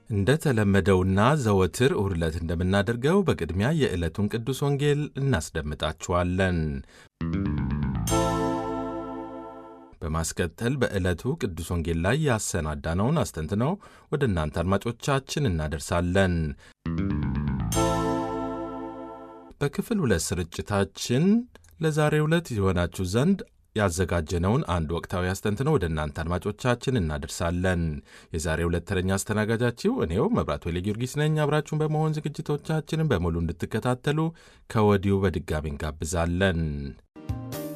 እንደተለመደውና ዘወትር እሁድ ዕለት እንደምናደርገው በቅድሚያ የዕለቱን ቅዱስ ወንጌል እናስደምጣችኋለን። በማስከተል በዕለቱ ቅዱስ ወንጌል ላይ ያሰናዳነውን አስተንትነው ወደ እናንተ አድማጮቻችን እናደርሳለን። በክፍል ሁለት ስርጭታችን ለዛሬው ዕለት የሆናችሁ ዘንድ ያዘጋጀነውን አንድ ወቅታዊ አስተንትነው ወደ እናንተ አድማጮቻችን እናደርሳለን። የዛሬው ዕለት ተረኛ አስተናጋጃችሁ እኔው መብራት ወሌ ጊዮርጊስ ነኝ። አብራችሁን በመሆን ዝግጅቶቻችንን በሙሉ እንድትከታተሉ ከወዲሁ በድጋሚ እንጋብዛለን።